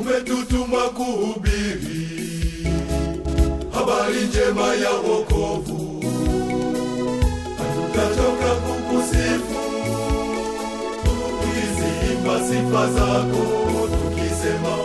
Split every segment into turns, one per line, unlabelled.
umetutuma kuhubiri habari njema ya wokovu. Hatutachoka kukusifu tukiziimba sifa zako tukisema,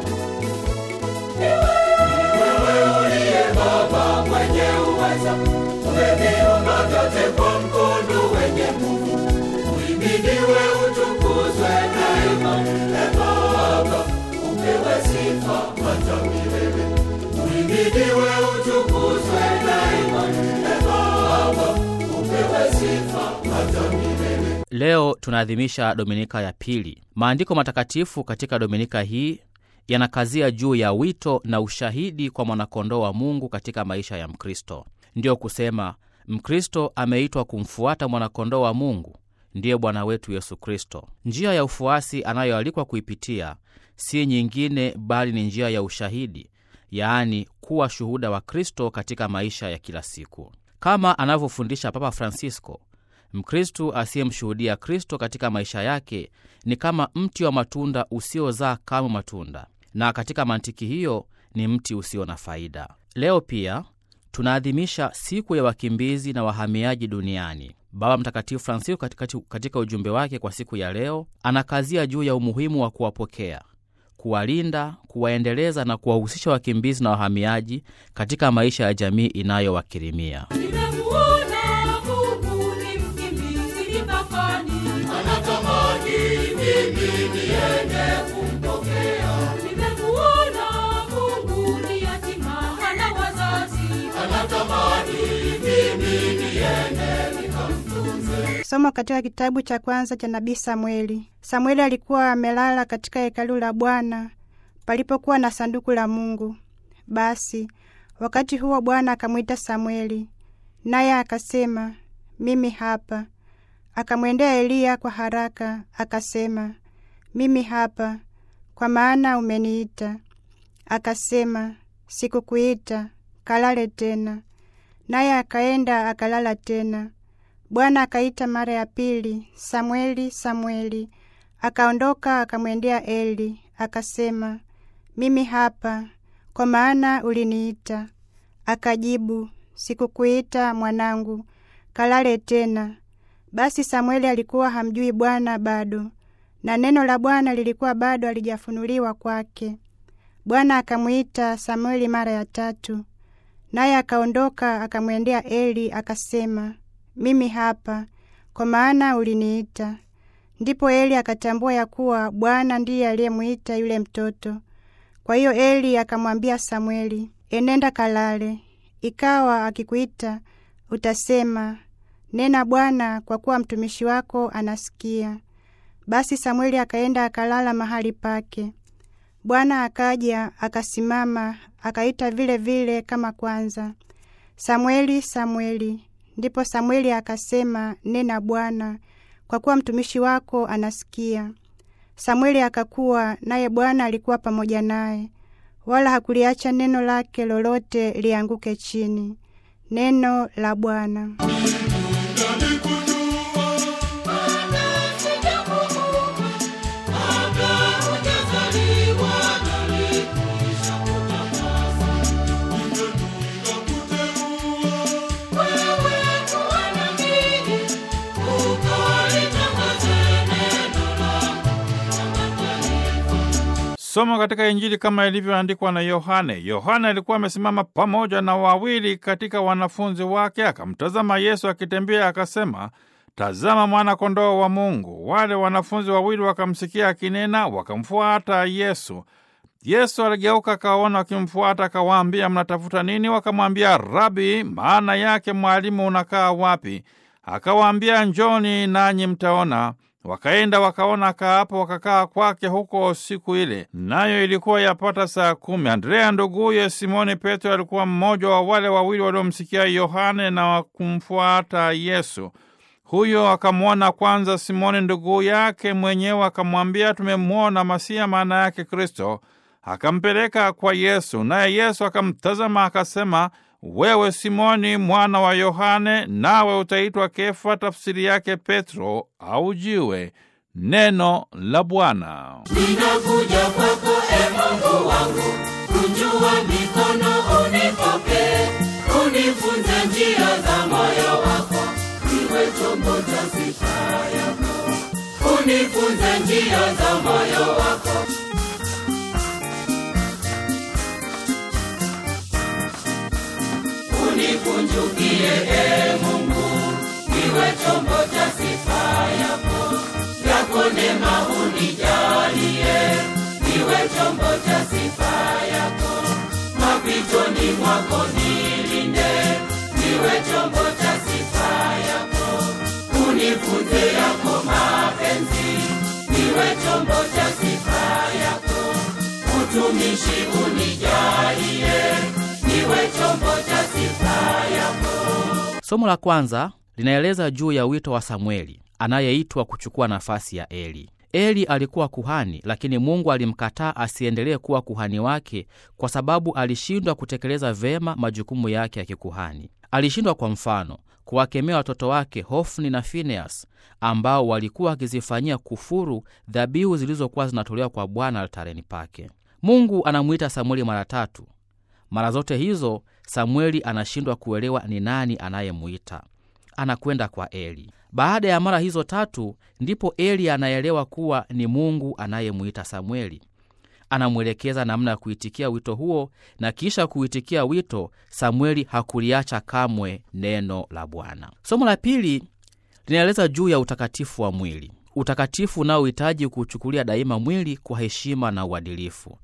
wewe uliye Baba mwenye uweza, umeviumba vyote kwa mkono wenye nguvu. Uhimidiwe, utukuzwe daima, e Baba, upewe sifa hata milele. Uhimidiwe, utukuzwe daima, e Baba, upewe sifa hata milele.
Leo tunaadhimisha Dominika ya pili. Maandiko matakatifu katika Dominika hii yanakazia juu ya wito na ushahidi kwa mwanakondoo wa Mungu katika maisha ya Mkristo. Ndiyo kusema Mkristo ameitwa kumfuata mwanakondoo wa Mungu, ndiye Bwana wetu Yesu Kristo. Njia ya ufuasi anayoalikwa kuipitia si nyingine bali ni njia ya ushahidi, yaani kuwa shuhuda wa Kristo katika maisha ya kila siku, kama anavyofundisha Papa Francisco. Mkristu asiyemshuhudia Kristo katika maisha yake ni kama mti wa matunda usiozaa kamwe matunda, na katika mantiki hiyo ni mti usio na faida. Leo pia tunaadhimisha siku ya wakimbizi na wahamiaji duniani. Baba Mtakatifu Francisco katika, katika ujumbe wake kwa siku ya leo anakazia juu ya umuhimu wa kuwapokea, kuwalinda, kuwaendeleza na kuwahusisha wakimbizi na wahamiaji katika maisha ya jamii inayowakirimia.
Nimemuona Mungu ni mkimbizi mipakani,
Anatamani mimi niende kumpokea,
nimemuona Mungu ni yatima hana wazazi,
anatamani mimi niende nikamtunze.
Somo katika kitabu cha kwanza cha nabii Samueli. Samueli alikuwa amelala katika hekalu la Bwana palipokuwa na sanduku la Mungu. Basi wakati huo Bwana akamwita Samueli, naye akasema, mimi hapa. Akamwendea Eliya kwa haraka, akasema, mimi hapa, kwa maana umeniita. Akasema, sikukuita, kalale tena. Naye akaenda akalala tena. Bwana akaita mara ya pili, Samweli, Samweli. Akaondoka akamwendea Eli, akasema, mimi hapa, kwa maana uliniita. Akajibu, sikukuita mwanangu, kalale tena. Basi Samweli alikuwa hamjui Bwana bado, na neno la Bwana lilikuwa bado halijafunuliwa kwake. Bwana akamwita Samweli mara ya tatu, naye akaondoka akamwendea Eli akasema, mimi hapa, kwa maana uliniita. Ndipo Eli akatambua ya kuwa Bwana ndiye aliyemwita yule mtoto. Kwa hiyo Eli akamwambia Samweli, enenda kalale, ikawa akikuita utasema, nena Bwana, kwa kuwa mtumishi wako anasikia. Basi Samweli akaenda akalala mahali pake. Bwana akaja akasimama, akaita vile vile kama kwanza, Samweli, Samweli. Ndipo Samweli akasema, nena Bwana, kwa kuwa mtumishi wako anasikia. Samweli akakuwa, naye Bwana alikuwa pamoja naye, wala hakuliacha neno lake lolote lianguke chini. Neno la Bwana.
Somo katika Injili kama ilivyoandikwa na Yohane. Yohane alikuwa amesimama pamoja na wawili katika wanafunzi wake, akamtazama Yesu akitembea, akasema, tazama mwana-kondoo wa Mungu. Wale wanafunzi wawili wakamsikia akinena, wakamfuata Yesu. Yesu aligeuka akawaona wakimfuata, akawaambia, mnatafuta nini? Wakamwambia, Rabi, maana yake mwalimu, unakaa wapi? Akawaambia, njoni nanyi mtaona. Wakaenda wakaona akaapo, wakakaa kwake huko siku ile, nayo ilikuwa yapata saa kumi. Andrea nduguye Simoni Petro alikuwa mmoja wa wale wawili waliomsikia Yohane na kumfuata Yesu. Huyo akamwona kwanza Simoni ndugu yake mwenyewe, akamwambia, tumemwona Masia, maana yake Kristo. Akampeleka kwa Yesu, naye Yesu akamtazama akasema, wewe Simoni mwana wa Yohane, nawe utaitwa Kefa, tafsiri yake Petro au jiwe. Neno la Bwana.
Ninakuja kwako e Mungu niongoze njia za moyo wako unikunjukie e Mungu niwe chombo cha sifa yako yako neema unijalie niwe chombo cha sifa yako mapitoni mwako nilinde niwe chombo cha sifa yako unifunze yako mapenzi niwe chombo cha sifa yako utumishi unijalie niwe chombo cha sifa yako
Somo la kwanza linaeleza juu ya wito wa Samueli anayeitwa kuchukua nafasi ya Eli. Eli alikuwa kuhani, lakini Mungu alimkataa asiendelee kuwa kuhani wake kwa sababu alishindwa kutekeleza vema majukumu yake ya kikuhani. Alishindwa kwa mfano kuwakemea watoto wake Hofni na Fineas ambao walikuwa wakizifanyia kufuru dhabihu zilizokuwa zinatolewa kwa Bwana altareni pake. Mungu anamwita Samueli mara tatu. Mara zote hizo Samueli anashindwa kuelewa ni nani anayemuita. Anakwenda kwa Eli. Baada ya mara hizo tatu, ndipo Eli anaelewa kuwa ni Mungu anayemuita Samueli. Anamwelekeza namna ya kuitikia wito huo, na kisha kuitikia wito, Samueli hakuliacha kamwe neno la Bwana. Somo la pili linaeleza juu ya utakatifu wa mwili, utakatifu unaohitaji kuuchukulia daima mwili kwa heshima na uadilifu.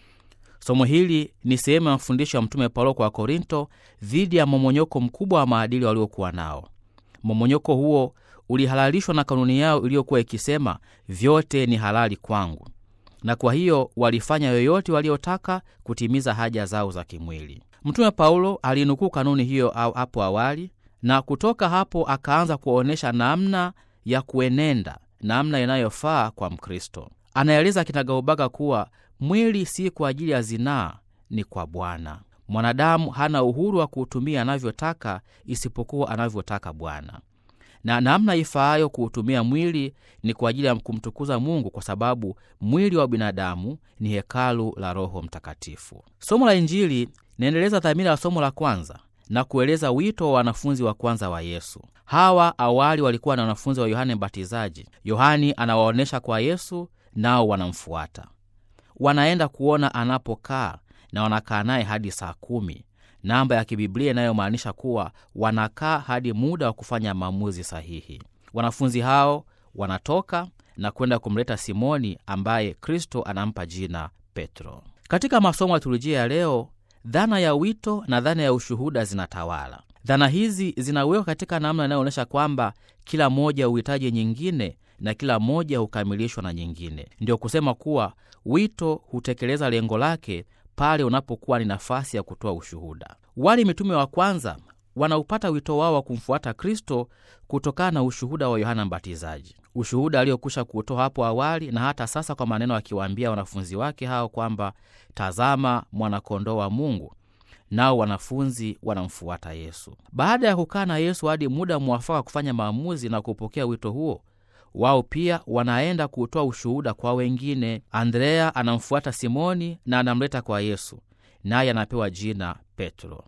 Somo hili ni sehemu ya mafundisho ya Mtume Paulo kwa Korinto dhidi ya momonyoko mkubwa wa maadili waliokuwa nao. Momonyoko huo ulihalalishwa na kanuni yao iliyokuwa ikisema, vyote ni halali kwangu, na kwa hiyo walifanya yoyote waliotaka kutimiza haja zao za kimwili. Mtume Paulo alinukuu kanuni hiyo au hapo awali, na kutoka hapo akaanza kuonyesha namna ya kuenenda, namna inayofaa kwa Mkristo. Anaeleza kinagaubaga kuwa mwili si kwa ajili ya zinaa, ni kwa Bwana. Mwanadamu hana uhuru wa kuutumia anavyotaka isipokuwa anavyotaka Bwana, na namna ifaayo kuutumia mwili ni kwa ajili ya kumtukuza Mungu, kwa sababu mwili wa binadamu ni hekalu la Roho Mtakatifu. Somo la Injili linaendeleza dhamira ya somo la kwanza na kueleza wito wa wanafunzi wa kwanza wa Yesu. Hawa awali walikuwa na wanafunzi wa Yohane Mbatizaji. Yohani anawaonyesha kwa Yesu, nao wanamfuata wanaenda kuona anapokaa na wanakaa naye hadi saa kumi, namba ya kibiblia inayomaanisha kuwa wanakaa hadi muda wa kufanya maamuzi sahihi. Wanafunzi hao wanatoka na kwenda kumleta Simoni ambaye Kristo anampa jina Petro. Katika masomo ya teolojia ya leo, dhana ya wito na dhana ya ushuhuda zinatawala. Dhana hizi zinawekwa katika namna inayoonyesha kwamba kila moja huhitaji nyingine na kila moja hukamilishwa na nyingine. Ndio kusema kuwa wito hutekeleza lengo lake pale unapokuwa ni nafasi ya kutoa ushuhuda. Wale mitume wa kwanza wanaupata wito wao wa kumfuata Kristo kutokana na ushuhuda wa Yohana Mbatizaji, ushuhuda aliokwisha kuutoa hapo awali na hata sasa kwa maneno akiwaambia wanafunzi wake hao kwamba tazama, mwanakondoo wa Mungu, nao wanafunzi wanamfuata Yesu. Baada ya kukaa na Yesu hadi muda mwafaka kufanya maamuzi na kupokea wito huo wao pia wanaenda kutoa ushuhuda kwa wengine. Andrea anamfuata Simoni na anamleta kwa Yesu, naye anapewa jina Petro.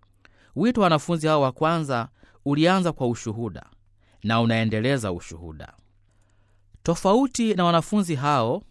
Wito wa wanafunzi hao wa kwanza ulianza kwa ushuhuda na unaendeleza ushuhuda. Tofauti na wanafunzi hao,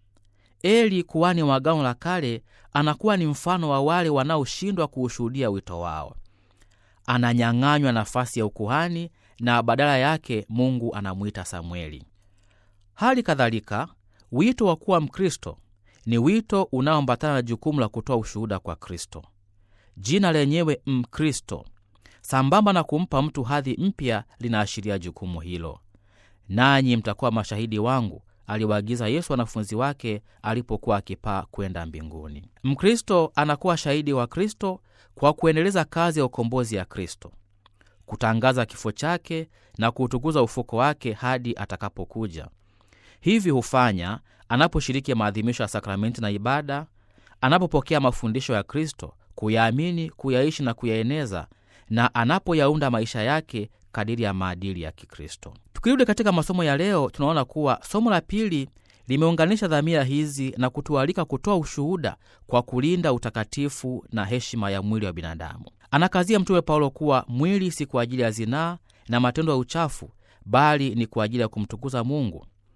Eli kuhani wa Agano la Kale anakuwa ni mfano wa wale wanaoshindwa kuushuhudia wito wao. Ananyang'anywa nafasi ya ukuhani na badala yake Mungu anamwita Samueli. Hali kadhalika, wito wa kuwa Mkristo ni wito unaoambatana na jukumu la kutoa ushuhuda kwa Kristo. Jina lenyewe Mkristo, sambamba na kumpa mtu hadhi mpya, linaashiria jukumu hilo. Nanyi mtakuwa mashahidi wangu, aliwaagiza Yesu wanafunzi wake alipokuwa akipaa kwenda mbinguni. Mkristo anakuwa shahidi wa Kristo kwa kuendeleza kazi ya ukombozi ya Kristo kutangaza kifo chake na kuutukuza ufuko wake hadi atakapokuja. Hivi hufanya anaposhiriki maadhimisho ya sakramenti na ibada, anapopokea mafundisho ya Kristo, kuyaamini, kuyaishi na kuyaeneza, na anapoyaunda maisha yake kadiri ya maadili ya Kikristo. Tukirudi katika masomo ya leo, tunaona kuwa somo la pili limeunganisha dhamira hizi na kutualika kutoa ushuhuda kwa kulinda utakatifu na heshima ya mwili wa binadamu. Anakazia Mtume Paulo kuwa mwili si kwa ajili ya zinaa na matendo ya uchafu, bali ni kwa ajili ya kumtukuza Mungu.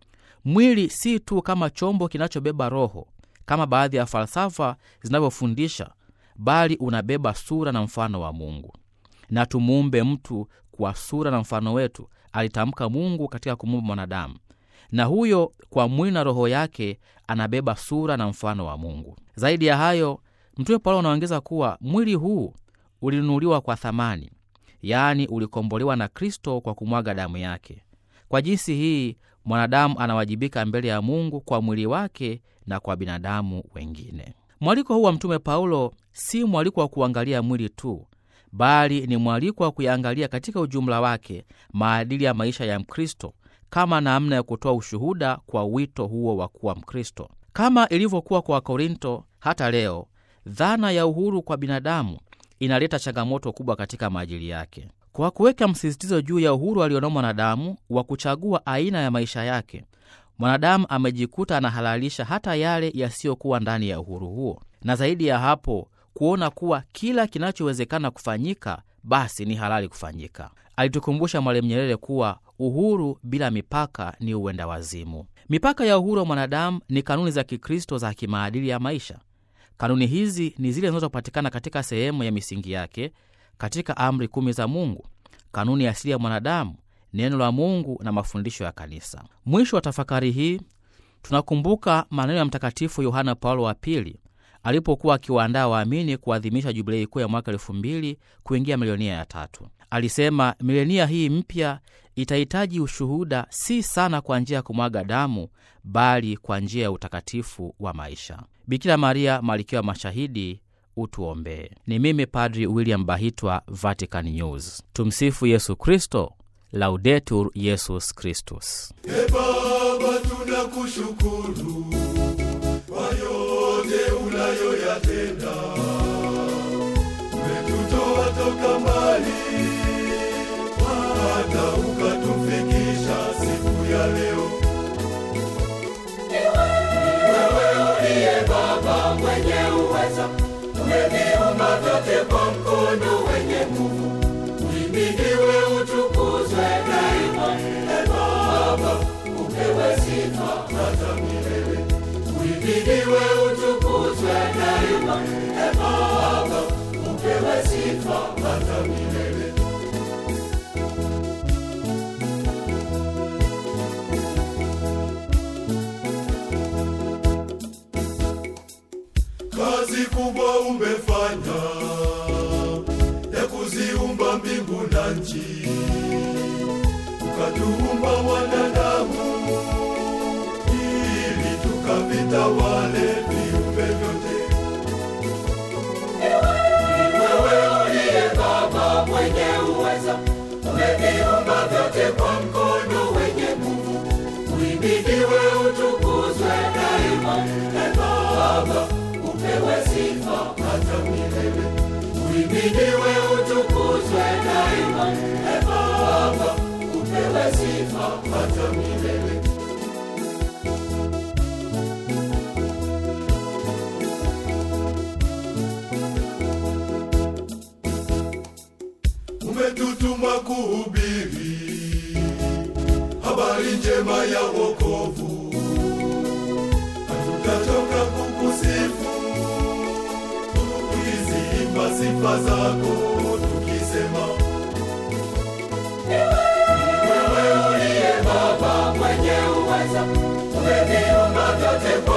Mwili si tu kama chombo kinachobeba roho kama baadhi ya falsafa zinavyofundisha, bali unabeba sura na mfano wa Mungu. Na tumuumbe mtu kwa sura na mfano wetu, alitamka Mungu katika kumuumba mwanadamu, na huyo kwa mwili na roho yake anabeba sura na mfano wa Mungu. Zaidi ya hayo, Mtume Paulo anaongeza kuwa mwili huu ulinunuliwa kwa thamani, yaani ulikombolewa na Kristo kwa kumwaga damu yake. Kwa jinsi hii mwanadamu anawajibika mbele ya Mungu kwa mwili wake na kwa binadamu wengine. Mwaliko huu wa Mtume Paulo si mwaliko wa kuangalia mwili tu, bali ni mwaliko wa kuyaangalia katika ujumla wake maadili ya maisha ya Mkristo kama namna ya kutoa ushuhuda kwa wito huo wa kuwa Mkristo. Kama ilivyokuwa kwa Wakorinto, hata leo dhana ya uhuru kwa binadamu inaleta changamoto kubwa katika maajili yake. Kwa kuweka msisitizo juu ya uhuru alionao mwanadamu wa kuchagua aina ya maisha yake, mwanadamu amejikuta anahalalisha hata yale yasiyokuwa ndani ya uhuru huo, na zaidi ya hapo, kuona kuwa kila kinachowezekana kufanyika basi ni halali kufanyika. Alitukumbusha Mwalimu Nyerere kuwa uhuru bila mipaka ni uenda wazimu. Mipaka ya uhuru wa mwanadamu ni kanuni za Kikristo za kimaadili ya maisha. Kanuni hizi ni zile zinazopatikana katika sehemu ya misingi yake katika amri kumi za Mungu, kanuni asili ya mwanadamu, neno la Mungu na mafundisho ya Kanisa. Mwisho wa tafakari hii tunakumbuka maneno ya Mtakatifu Yohana Paulo wa Pili alipokuwa akiwaandaa waamini kuadhimisha jubilei kuu ya mwaka elfu mbili kuingia milenia ya tatu. Alisema milenia hii mpya itahitaji ushuhuda si sana kwa njia ya kumwaga damu, bali kwa njia ya utakatifu wa maisha. Bikira Maria, malkia wa mashahidi, utuombee. Ni mimi Padri William Bahitwa, Vatican News. Tumsifu Yesu Kristo, Laudetur Yesus Kristus.
E Baba, tunakushukuru kwa yote unayoyatenda. Umetutoa toka mbali hata ukatufikisha siku ya leo.
Wewe uliye Baba mwenye uweza, umeviumba vyote kwa mkono wenye nguvu. Uhimidiwe, utukuzwe daima. E Baba, upewe sifa hata milele. Uhimidiwe, utukuzwe daima. E Baba, upewe sifa hata milele.
Kazi kubwa umefanya ya kuziumba mbingu na nchi, ukatuumba wanadamu ili tukavitawale viumbe vyote.
Wewe uliye Baba mwenye uweza, umeviumba vyote kwa mkono wenye nguvu. Uhimidiwe, utukuzwe daima. E Baba, upewe sifa hata milele. Uhimidiwe, utukuzwe daima. E Baba, upewe sifa hata milele.
Umetutuma kuhubiri habari njema ya wokovu, hatutachoka kukusifu tukiziimba sifa zako tukisema
Wewe uliye Baba mwenye uweza, umeviumba vyote kwa